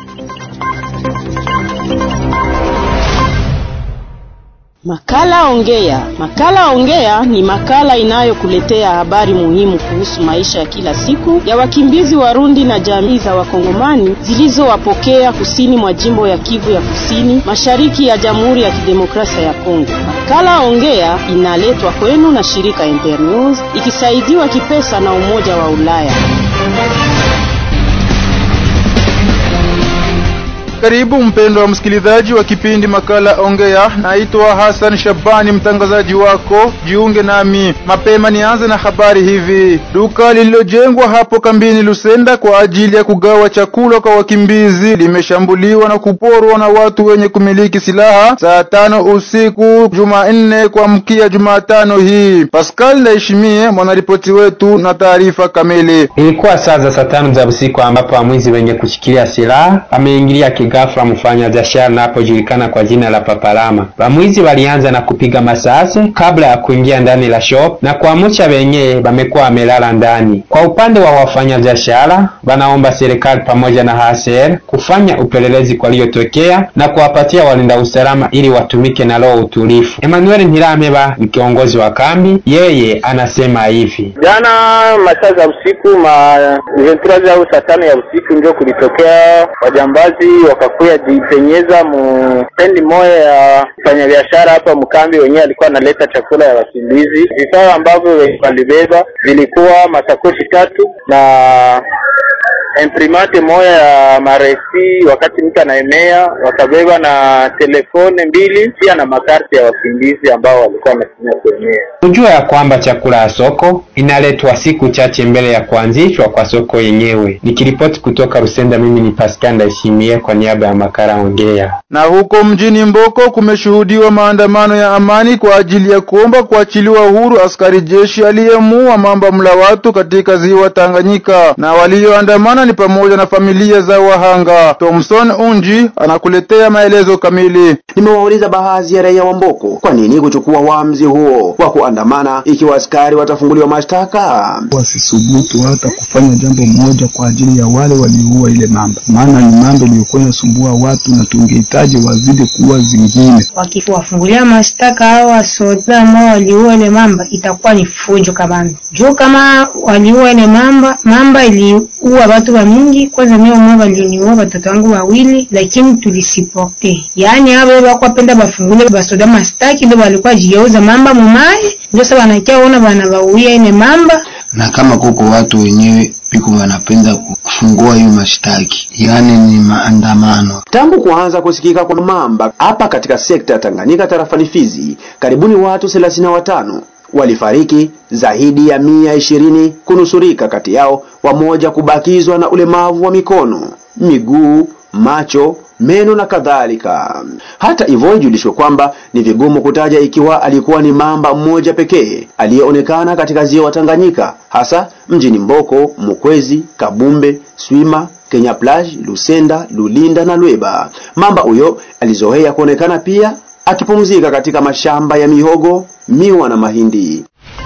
Makala Ongea. Makala Ongea ni makala inayokuletea habari muhimu kuhusu maisha ya kila siku ya wakimbizi Warundi na jamii za Wakongomani zilizowapokea kusini mwa jimbo ya Kivu ya Kusini, mashariki ya Jamhuri ya Kidemokrasia ya Kongo. Makala Ongea inaletwa kwenu na shirika Internews ikisaidiwa kipesa na Umoja wa Ulaya. Karibu mpendwa wa msikilizaji wa kipindi makala Ongea. Naitwa Hassan Shabani, mtangazaji wako. Jiunge nami mapema. Nianze na habari hivi. Duka lililojengwa hapo kambini Lusenda kwa ajili ya kugawa chakula kwa wakimbizi limeshambuliwa na kuporwa na watu wenye kumiliki silaha saa tano usiku Jumanne kuamkia Jumatano hii. Pascal Ndayishimiye mwanaripoti wetu na taarifa kamili. Ilikuwa saa za saa tano za usiku ambapo wamwizi wenye kushikilia silaha wameingilia ghafla mfanya biashara napojulikana kwa jina la Papalama. Wamwizi walianza na kupiga masasi kabla ya kuingia ndani la shop na kuamsha wenyewe wamekuwa wamelala ndani. Kwa upande wa wafanya biashara, wanaomba serikali pamoja na HCR kufanya upelelezi kwa liyotokea na kuwapatia walinda usalama ili watumike na roho utulifu. Emmanuel Ntirameba ni kiongozi wa kambi, yeye anasema hivi: jana masaa za usiku ma ventura au saa tano ya usiku ndio kulitokea wajambazi wakakuya jipenyeza mu stendi moja ya mfanyabiashara hapa mkambi, wenyewe alikuwa analeta chakula ya wakimbizi. Vifaa ambavyo walibeba vilikuwa masakoshi tatu na imprimante moja ya maresi wakati mtu anaemea, wakabeba na telefone mbili pia na makarti ya wakimbizi ambao walikuwa wanatumia kuemea. Kujua ya kwamba chakula ya soko inaletwa siku chache mbele ya kuanzishwa kwa soko yenyewe. Nikiripoti kutoka Rusenda, mimi ni Pascal Ndayishimiye kwa niaba ya makala Ongea. Na huko mjini Mboko kumeshuhudiwa maandamano ya amani kwa ajili ya kuomba kuachiliwa huru askari jeshi aliyemuua mamba mla watu katika ziwa Tanganyika, na walioandamana ni pamoja na familia za wahanga. Thomson Unji anakuletea maelezo kamili. Nimewauliza baadhi ya raia wa Mboko kwa nini kuchukua uamuzi huo wa kuandamana ikiwa askari watafunguliwa mashtaka. Wasisubutu hata kufanya jambo moja kwa ajili ya wale walioua ile mamba, maana ni mambo iliyokuwa inasumbua watu na tungehitaji wazidi kuwa zingine. Wakiwafungulia mashtaka hao wasoda ambao waliua ile mamba, itakuwa ni fujo kabambi juu kama waliua ile mamba, mamba iliua watu wa mingi. Kwanza mimi mmoja waliniua watoto wangu wawili, lakini tulisipote, yaani hao wako wapenda bafungule basoda mashtaki, ndio walikuwa jieuza mamba mumaye, ndio sasa wanakia ona bana bauia ile mamba na kama kuko watu wenyewe piko wanapenda kufungua hiyo mashtaki, yaani ni maandamano. Tangu kuanza kusikika kwa mamba hapa katika sekta ya Tanganyika tarafani Fizi, karibuni watu thelathini na watano walifariki, zaidi ya mia ishirini kunusurika, kati yao wamoja kubakizwa na ulemavu wa mikono, miguu, macho meno na kadhalika. Hata hivyo, ijulishwe kwamba ni vigumu kutaja ikiwa alikuwa ni mamba mmoja pekee aliyeonekana katika ziwa Tanganyika, hasa mjini Mboko, Mukwezi, Kabumbe, Swima, Kenya Plage, Lusenda, Lulinda na Lweba. Mamba huyo alizoea kuonekana pia akipumzika katika mashamba ya mihogo, miwa na mahindi.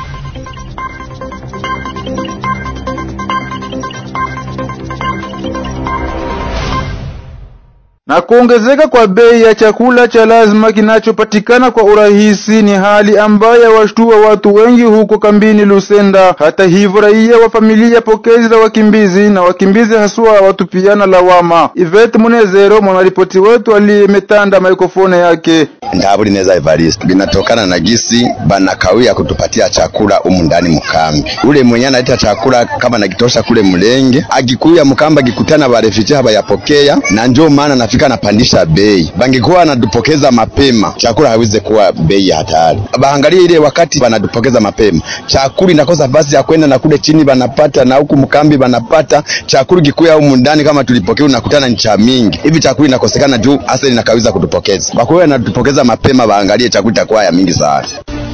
Na kuongezeka kwa bei ya chakula cha lazima kinachopatikana kwa urahisi ni hali ambayo yawashtua watu wengi huko kambini Lusenda. Hata hivyo, raia wa familia pokezi za wakimbizi na wakimbizi haswa watupiana lawama. Ivet Munezero, mwanaripoti wetu, aliyemetanda mikrofoni yake. Ndaburi neza Evariste, binatokana na gisi banakawia kutupatia chakula humu ndani mkambi. Ule mwenye analeta chakula kama nakitosha kule Mlenge, akikuya mkamba akikutana barefiti habayapokea, na njoo maana nafika napandisha bei. Bangekuwa wanatupokeza mapema, chakula hawezi kuwa bei ya hatari. Baangalie ile wakati banatupokeza mapema, chakula inakosa basi ya kwenda na kule chini banapata, na huku mkambi banapata chakula. Kikuya humu ndani kama tulipokea, unakutana ni cha mingi hivi, chakula inakosekana juu hasa inakawiza kutupokeza. Kwa hiyo anatupokeza mapema, baangalie chakula itakuwa ya mingi sana.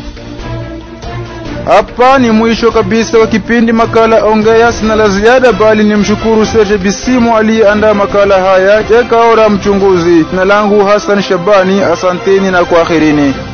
Hapa ni mwisho kabisa wa kipindi makala Ongea. Sina la ziada, bali ni mshukuru Serge Bisimo aliyeandaa makala haya. Jekaora mchunguzi. Jina langu Hassan Shabani, asanteni na kwaherini.